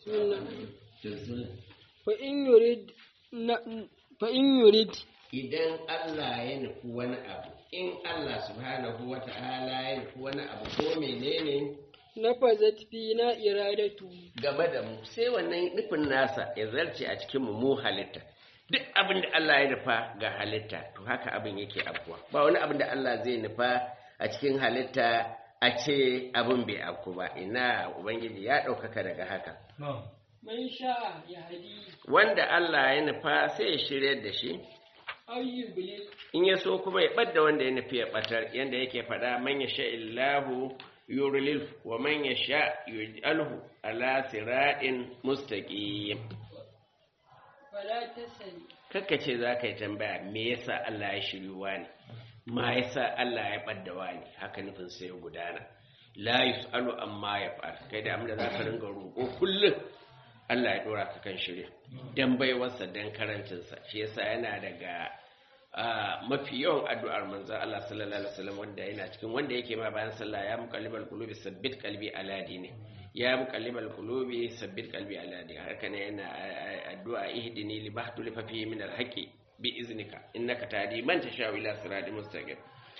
fa in yurid fa in yurid idan Allah ya nufi wani abu in Allah subhanahu wa ta'ala ya nufi wani abu ko menene nafazat fi na iradatu game da mu sai wannan nufin nasa ya zarce a cikin mu mu halitta duk abin da Allah ya nufa ga halitta to haka abin yake abuwa ba wani abin da Allah zai nufa a cikin halitta a ce abin bai afku ba ina ubangiji ya ɗaukaka daga haka man sha ya hadi wanda Allah ya nufa sai ya shirya da shi aw yublil in ya so kuma ya ɓadda wanda ya nufi ya ɓatar yanda yake faɗa man ya sha illahu yurilil wa man ya sha yuj'alhu ala siratin mustaqim fala tasali kakka ce za ka yi tambaya me yasa Allah ya shiryuwa ne ma yasa Allah ya ɓaddawa ne haka nufin sai ya gudana la yus'alu amma ya fa'al kai da amma za ka ringa roƙo kullum Allah ya dora ka kan shirya dan baiwarsa dan karancinsa shi yasa yana daga mafi yawan addu'ar manzon Allah sallallahu alaihi wasallam wanda yana cikin wanda yake ma bayan sallah ya muqallibal qulubi sabbit qalbi ala dini ya muqallibal qulubi sabbit qalbi ala dini haka ne yana addu'a ihdini li bahtu li fafi min al haqi bi iznika innaka tahdi man tasha ila siratin mustaqim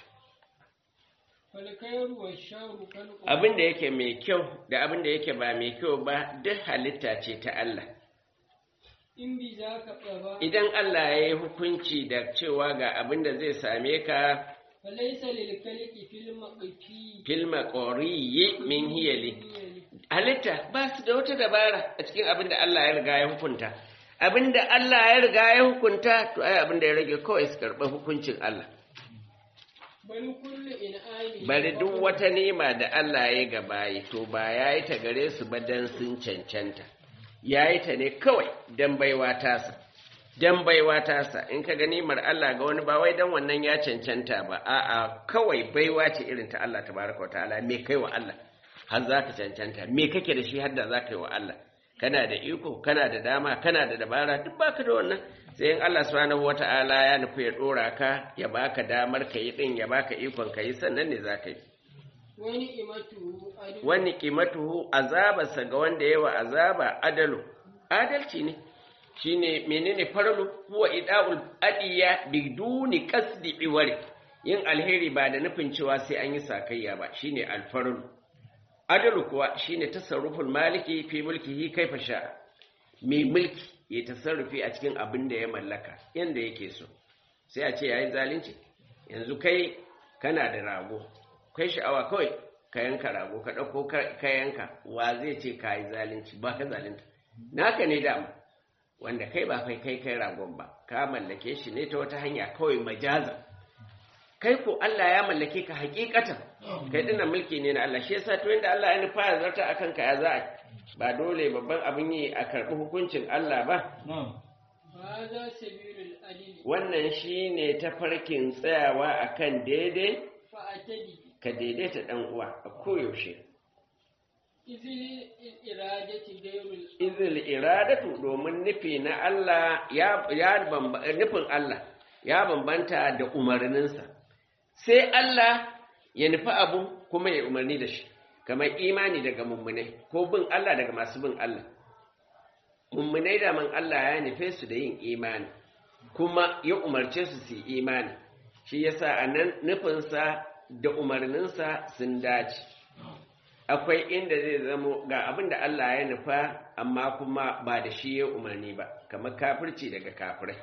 fal khairu wa sharru kal abin da yake mai kyau da abin da yake ba mai kyau ba duk halitta ce ta Allah in bi zaka tsaba idan Allah ya yi hukunci da cewa ga abin da zai same ka falaysa lil khalqi fil maqti filma ƙoriyi min hiyali halitta ba su da wata dabara a cikin abin da Allah ya riga ya hukunta abin da Allah ya riga ya hukunta to ai abin da ya rage kawai su karɓi hukuncin Allah bal kullu in'ami bari duk wata nema da Allah ya ga bayi to ba ya yi ta gare su ba dan sun cancanta ya yi ta ne kawai dan baiwa tasa dan baiwa tasa in ka ga nimar Allah ga wani ba wai dan wannan ya cancanta ba a'a kawai baiwa ce irin ta Allah tabaraka wa ta'ala me kai wa Allah har za ka cancanta me kake da shi har da za ka yi wa Allah kana da iko kana da dama kana da dabara duk baka da wannan sai in Allah subhanahu wata'ala ya nufi ya dora ka ya baka damar ka yi din ya baka ikon ka yi sannan ne za ka yi wani imatu adu wani kimatuhu azabarsa ga wanda yawa azaba adalu adalci ne shine menene farlu huwa ida'ul adiya biduni qasdi iwari yin alheri ba da nufin cewa sai an yi sakayya ba shine alfarlu adalu kuwa shine tasarruful maliki fi mulkihi kaifa sha mai mulki ya tasarrufi a cikin abin da ya mallaka yanda yake so sai a ce yayi zalunci yanzu kai kana da rago kai sha'awa kawai ka yanka rago ka ɗauko ka yanka wa zai ce ka yi zalunci ba ka zalunta naka ne dama wanda kai ba kai kai kai ragon ba ka mallake shi ne ta wata hanya kawai majaza kai ko Allah ya mallake ka hakikatan kai dinnan mulki ne na Allah shi yasa to inda Allah ya nufa ya zarta akan ka ya za ba dole babban abin yi a karɓi hukuncin Allah ba hadha sabilul adil wannan shine tafarkin tsayawa akan daidai fa atadi ka daidaita dan uwa a koyaushe izil iradati gairul izil iradatu domin nufi na Allah ya ya bamba nufin Allah ya bambanta da umarninsa sai Allah ya nufi abu kuma ya umarni da shi kamar imani daga mummunai ko bin Allah daga masu bin Allah mummunai da man Allah ya nufe su da yin imani kuma ya umarce su su yi imani shi yasa a nan nufinsa da umarninsa sun dace akwai inda zai zamo ga abin da Allah ya nufa amma kuma ba da shi ya umarni ba kamar kafirci daga kafirai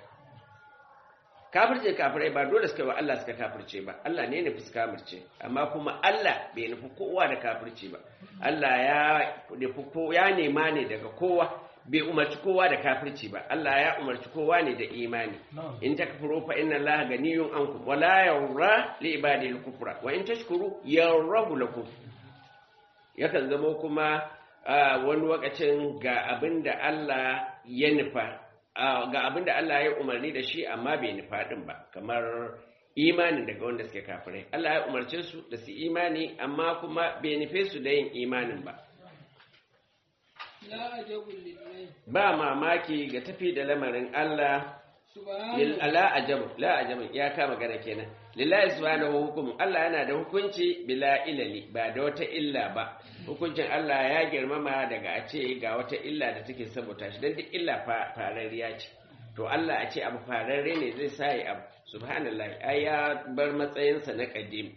kafirce kafirai ba dole suka yi wa Allah suka kafirce ba Allah ne nufi su kafirce amma kuma Allah bai nufi kowa da kafirce ba Allah ya nufi ko ya nema ne daga kowa bai umarci kowa da kafirci ba Allah ya umarci kowa ne da imani in takfuru fa inna Allah ganiyun ankum wa la yawra li ibadihi al-kufra wa in tashkuru yawrahu lakum yakan zama kuma wani lokacin ga abinda Allah ya nufa ga abinda Allah ya umarni da shi amma bai nufa din ba kamar imanin daga wanda suke kafirai Allah ya umarce su da su imani amma kuma bai nufe su da yin imanin ba la ajabul lillahi ba mamaki ga tafi da lamarin Allah subhanahu la ajabu la ajabu ya kama magana kenan lillahi subhanahu hukum Allah yana da hukunci bila ilali ba da wata illa ba hukuncin Allah ya girmama daga a ce ga wata illa da take saboda shi dan duk illa fararriya ce to Allah a ce abu fararre ne zai sa yi abu subhanallahi ai ya bar matsayinsa na kadim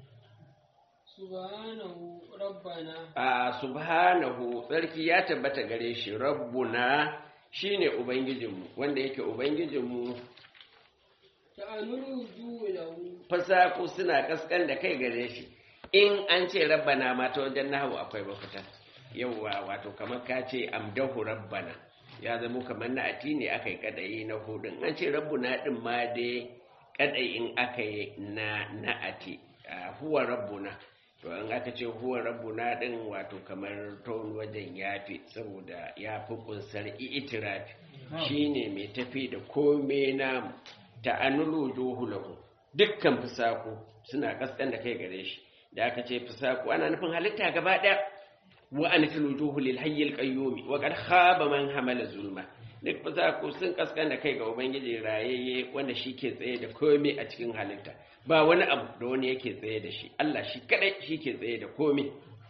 subhanahu rabbana a subhanahu tsarki ya tabbata gare shi rabbuna shine ubangijinmu wanda yake ubangijinmu ta'anuru julahu fasaku suna kaskan da kai gare shi in an ce rabbana ma ta wajen nahawu akwai mafita yauwa wato kamar ka ce amdahu rabbana ya zama kamar na ati ne aka yi kadayi na hudun an ce rabbuna din ma dai kadayin aka yi na na ati huwa rabbuna to an aka ce huwa rabbuna din wato kamar ton wajen yafi saboda ya fi kunsar itirafi shine mai tafi da kome namu ta'annulu juhulahu dukkan fusaku suna kaskan da kai gare shi da aka ce fusaku ana nufin halitta gaba daya wa anfilu juhu lil hayyil qayyum wa qad khaba man hamala zulma duk fusaku sun kaskan da kai ga ubangiji rayayye wanda shi ke tsaye da komai a cikin halitta ba wani abu da wani yake tsaye da shi Allah shi kadai shi ke tsaye da komai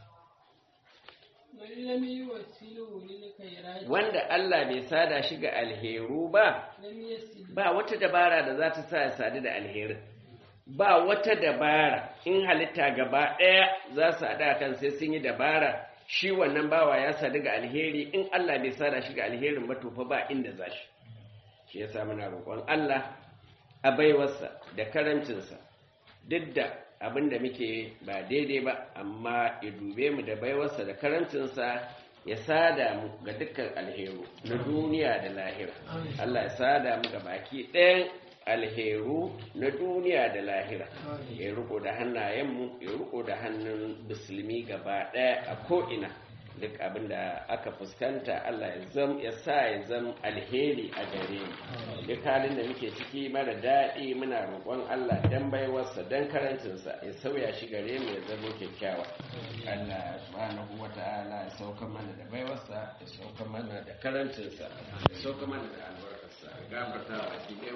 man lam yuwassilu lil khairati wanda Allah bai sada shi ga alheru ba lam yasil ba wata dabara da za ta sa ya sadu da alherin ba wata dabara in halitta gaba ɗaya za su haɗa kan sai sun yi dabara shi wannan bawa ya sadu ga alheri in Allah bai sada shi ga alherin ba to fa ba inda za shi shi yasa muna roƙon Allah a baiwarsa da karancinsa duk da abin da muke ba daidai ba amma ya dube mu da baiwarsa da karancinsa ya sada mu ga dukkan alheru na duniya da lahira Allah ya sada mu ga baki ɗayan alheru na duniya da lahira ya riko da hannayenmu ya riko da hannun musulmi gaba ɗaya a ko'ina duk abin da aka fuskanta Allah ya zam ya sa ya zam alheri a gare mu duk halin da muke ciki mara daɗi muna roƙon Allah dan baiwarsa dan karancinsa ya sauya shi gare mu ya zama kyakkyawa Allah subhanahu wata'ala ya sauka mana da baiwarsa ya sauka mana da karancinsa ya sauka mana da albarkarsa gafarta wa